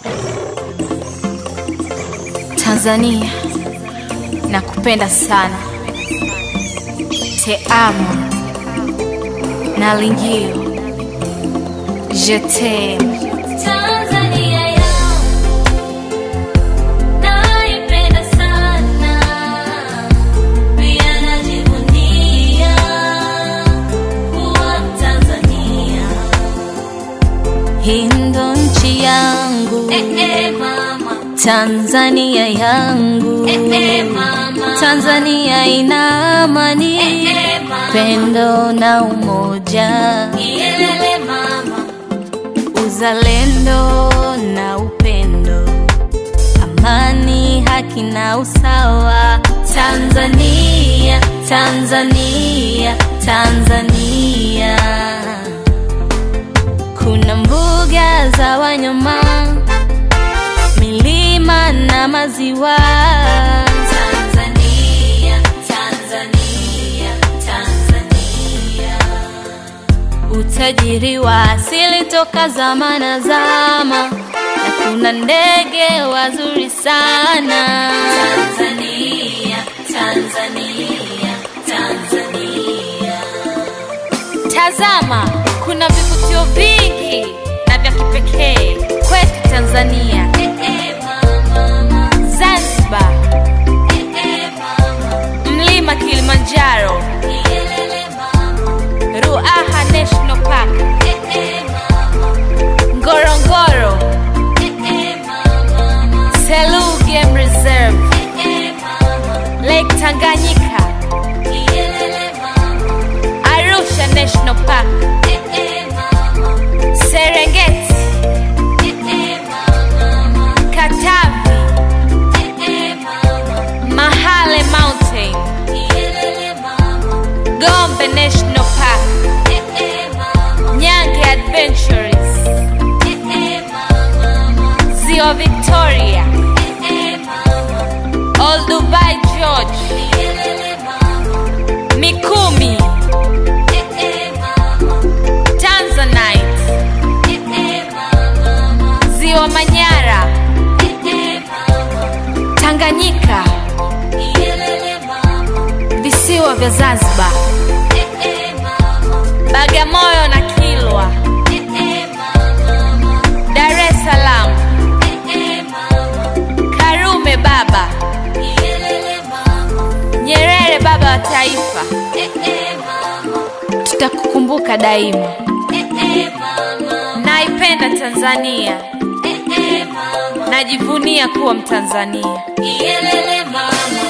Tanzania, nakupenda sana. Te amo, nalingio, je t'aime. Tanzania yangu naipenda sana, pia najivunia kuwa Mtanzania. Hii ndo nchi yangu, Eh, eh, mama. Tanzania yangu. Eh, eh, mama. Tanzania ina amani, Eh, eh, mama. pendo na umoja, Iyelele mama, uzalendo na upendo, amani, haki na usawa. Tanzania, Tanzania, Tanzania. Kuna mbuga za wanyama, milima na maziwa. Tanzania, Tanzania, Tanzania. utajiri wa asili toka zama na zama, na kuna ndege wazuri sana. Tanzania, Tanzania, Tanzania. Tazama, kuna vivutio vingi na vya kipekee kwetu Tanzania. Eh, eh, mama, Zanzibar, eh, eh, mama. mlima Kilimanjaro, Iyelele mama, Ruaha National Park, eh, eh, mama, Ngorongoro, eh, eh, mama, Selous Game Reserve, eh, eh, mama. Lake Tanganyika, Iyelele mama, Arusha National Park, eh, eh, mama, Serengeti, eh, eh, mama, Katavi, eh, eh, mama. Mahale Mountain, Iyelele mama, Gombe National Park, eh, eh, mama, Nyange Adventures, eh, eh, mama, Ziwa Victoria, eh, eh, mama. Old Dubai George, Iyelele mama, Mikumi, eh, eh, mama, Tanzanite, eh, eh, mama, Ziwa Manyara, eh, eh, mama. Tanganyika, Iyelele mama, visiwa vya Zanzibar, eh, eh, mama, Bagamoyo na Kilwa, eh, eh, mama, Dar es Salaam, eh, eh, mama. Karume baba, Iyelele mama, Nyerere baba wa taifa, eh, eh, mama, tutakukumbuka daima. eh, eh, mama, Naipenda Tanzania, eh, eh, mama. najivunia kuwa Mtanzania. Iyelele mama,